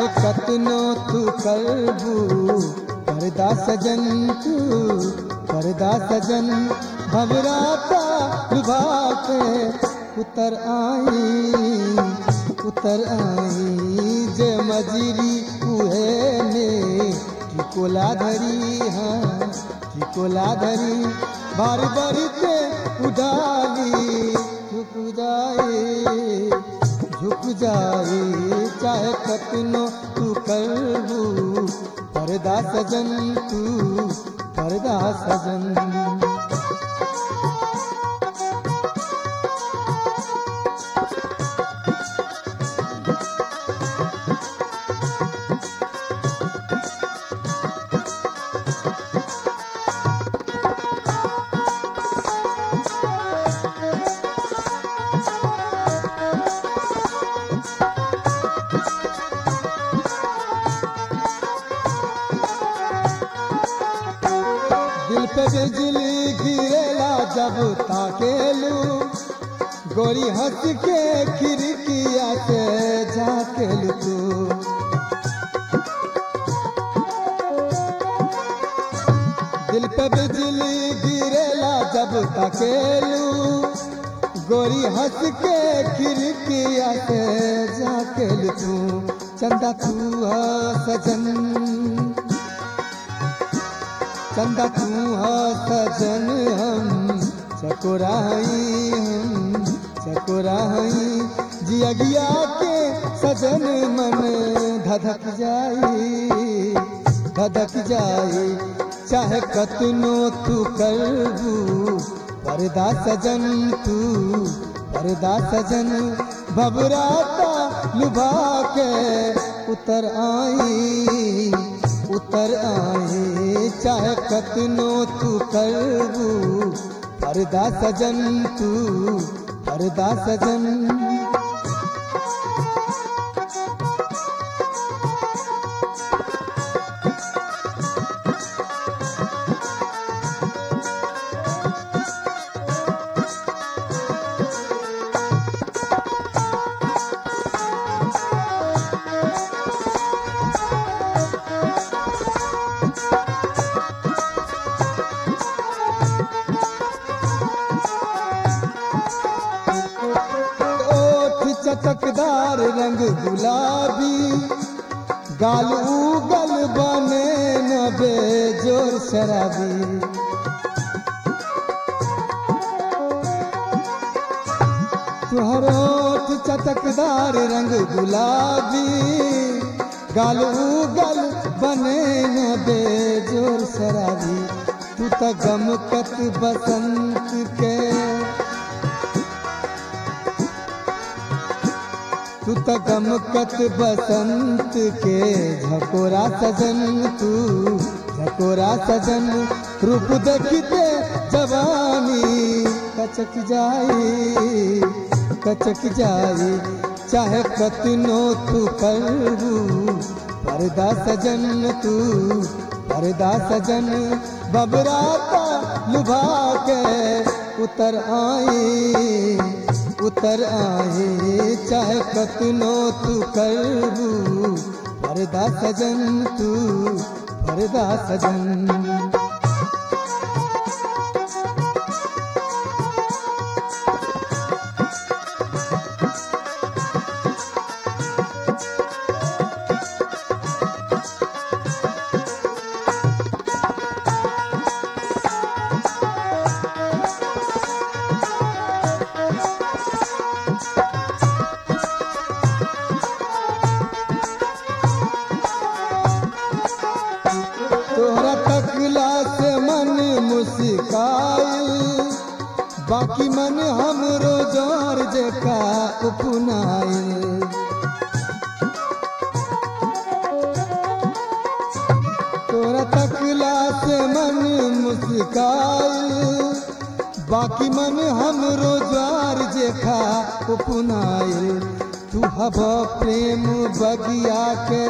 कतनो तू करबू करदा सजन तू करदा सजन भवराता लुभा के उतर आई उतर आई जे मजरी उहे में टिकोला धरी हाँ टिकोला धरी बार बार के उडाली झुक जाए झुक जाए चाहे कतनो तू करबू परदा सजन तू परदा सजन दिल पे बिजली गिरेला जब ताकेलू गोरी हंस के खिड़किया से झाकेलू तू दिल पे बिजली गिरेला जब ताकेलू गोरी हंस के खिड़किया से झाकेलू तू चंदा तू है सजन चंदा तू हो सजन हम चकोराई हम चकोराई जियगिया के सजन मन धधक जाई धधक जाई चाहे कतनो तू करबू परदा सजन तू परदा सजन भबराता लुभा के उतर आई उतर आए चाहे कतनो तू करबू परदा सजन तू परदा सजन ओठ चटकदार रंग गुलाबी गाल उगल बने न बेजोर शराबी तुहर ओठ चटकदार रंग गुलाबी गाल उगल बने न बेजोर शराबी तू त गमकत बसंत के तू त गमकत बसंत के झकोरा सजन तू झकोरा सजन रूप देखते जवानी कचक जाई कचक जाई चाहे कतनो तू करबू परदा सजन तू परदा सजन बबराता लुभा के उतर आई उतर आए चाहे कतनो तू करबू परदा सजन तू परदा सजन तोहरा तकला से मन मुस्काई बाकी मन हमरो जोर जेका उपनाई तोरा तकला से मन मुस्काई बाकी मन हमरो ज्वार जेखा उपनाई तू हब प्रेम बगिया के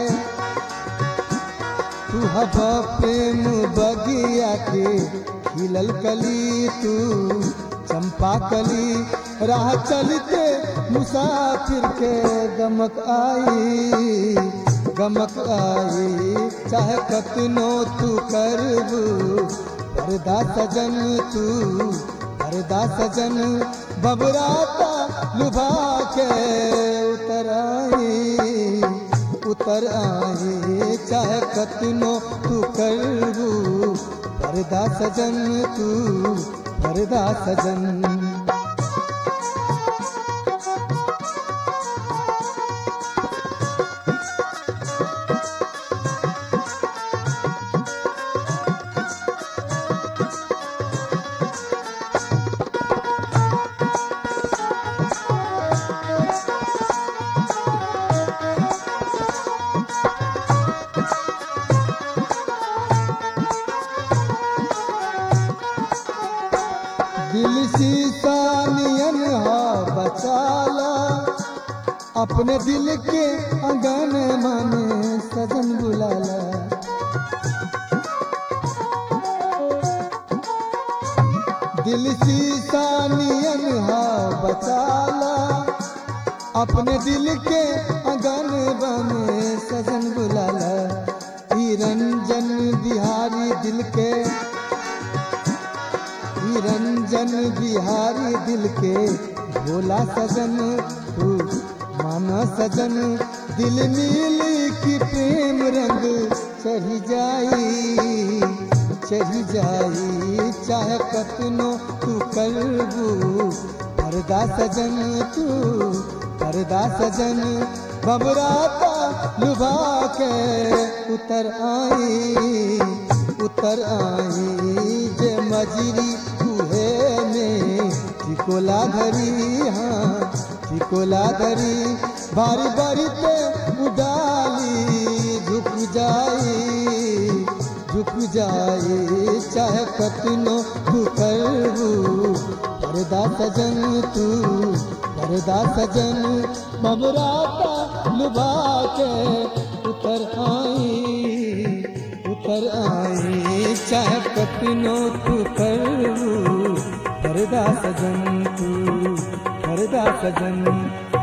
तू हब प्रेम बगिया के खिलल कली तू चंपा कली राह चलते मुसाफिर के गमक आई गमक आई चाहे कतनो तू करबू परदा सजन तू परदा सजन बबराता लुभा के उतर आई उतर आई चाहे कतनो तू करबू परदा सजन तू परदा सजन दिल सीसा नियन हा बचाला अपने दिल के अगन माने सजन बुलाला दिल सीसा नियन हा बचाला अपने दिल के अगन बने सजन बुलाला ई रंजन बिहारी दिल के ई रंजन बिहारी दिल के भोला सजन तू माना सजन दिल नील की प्रेम रंग चढ़ी जाई चढ़ी जाई चाहे कतनो तू करबू परदा सजन तू परदा सजन बबराता लुभा के उतर आई उतर आई जे मजरी उहे में टिकोला धरी हाँ टिकोला धरी बारी बारी पे उडाली झुक जाई झुक जाई चाहे कतनो तू करबू परदा सजन तू परदा सजन बबराता लुभा के उतर आई उतर आई चाहे कतनो तू करबू परदा सजन तू परदा सजन